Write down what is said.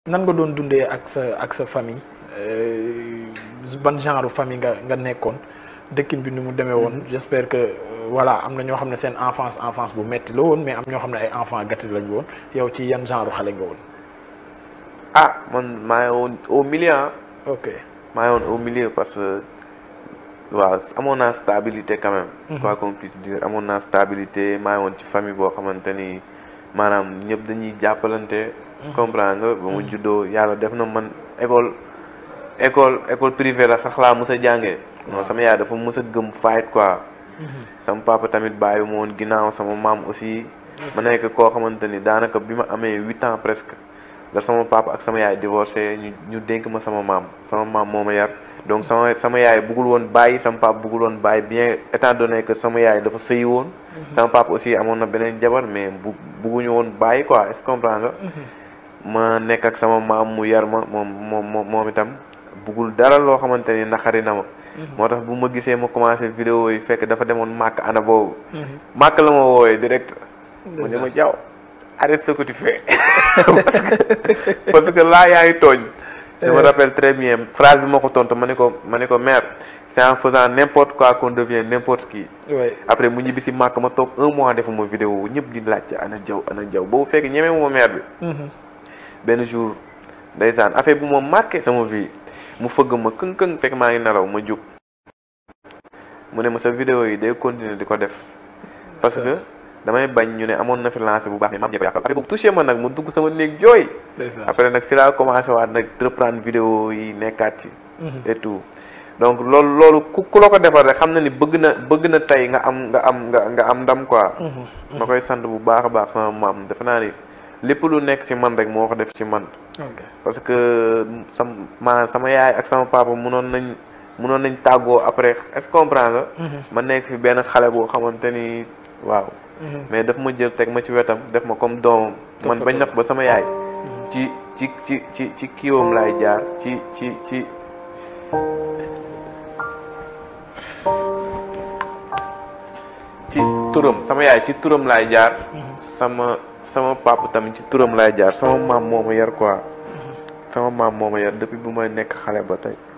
nan nga doon dundee ak sa ak sa famille ban genre famille nga nga nekkoon dëkkin bi ni mu demee woon j'espère que voilà am na ñoo xam ne seen enfance enfance bu metti la woon mais am ñoo xam ne ay enfant gâté lañ woon yow ci yan genre xale nga woon. ah man maa ngi woon au milieu ok maa ngi woon au milieu parce que waaw amoon naa stabilité quand même. quoi qu'on puisse dire amoon naa stabilité maa ngi woon ci famille boo xamante ni maanaam ñëpp dañuy jàppalante. comprendre nga ba mu juddoo yàlla def na man école école école privée la sax laa mës a jàngee. non sama yaay dafa mës a gëm fight quoi. sama papa tamit bàyyi ma woon ginnaaw sama maam aussi. ma nekk koo xamante ni daanaka bi ma amee huit ans presque. la sama papa ak sama yaay divorcé ñu ñu dénk ma sama maam sama maam moo ma yar donc sama sama yaay bëggul woon bàyyi sama papa bëggul woon bàyyi bien étant donné que sama yaay dafa sëyi woon. sama papa aussi amoon na beneen jabar mais bu bëgguñu woon bàyyi quoi est-ce que comprends nga. ma nekk ak sama maam mu yar ma moom moom moom itam bëggul dara loo xamante ni naxari na ma. moo tax bu ma gisee ma commencé vidéo yi fekk dafa demoon màkk ana boobu. màkk la ma woowee direct. mu ne ma jaww. arrête ce que tu fais parce que parce que là yaa ngi tooñ. je me rappelle très bien phrase bi ma ko tontu ma ne ko ma ne ko mère c'est en faisant n'importe quoi qu'on devient n'importe qui. après mu ñibbi si màkk ma toog un mois defuma vidéo ñëpp di laajte ana jaw ana jaw boobu fekk ñeme ma mère bi. benn jour ndeysaan affaire bu ma marqué sama vie mu fëgg ma këng këng fekk maa ngi nelaw ma jóg mu ne ma sa vidéo yi day continuer di ko def parce que. damay bañ ñu ne amoon na fi lancé bu baax mais maam jee ko yàqal affaire boobu touché ma nag mu dugg sama néeg jooy après nag si laa commencé waat nag reprendre vidéo yi nekkaat ci et tout donc loolu loolu ku ku la ko defar rek xam na ni bëgg na bëgg na tey nga am nga am nga nga am ndam quoi ma koy sant bu baax a baax sama maam defe naa ni lépp lu nekk ci man rek moo ko def ci man parce que sam maanaam sama yaay ak sama papa munoon nañ munoon nañ tàggoo après est-ce que comprendre nga ma nekk fi benn xale boo xamante ni waaw mais daf ma jël teg ma ci wetam def ma comme doomam man bañ nax ba sama yaay ci ci ci ci ci kiiwam laay jaar ci ci ci ci turam sama yaay ci turam laay jaar sama sama papa tamit ci turam laay jaar sama maam moo ma yar quoi sama maam moo ma yar depuis bu may nekk xale ba tey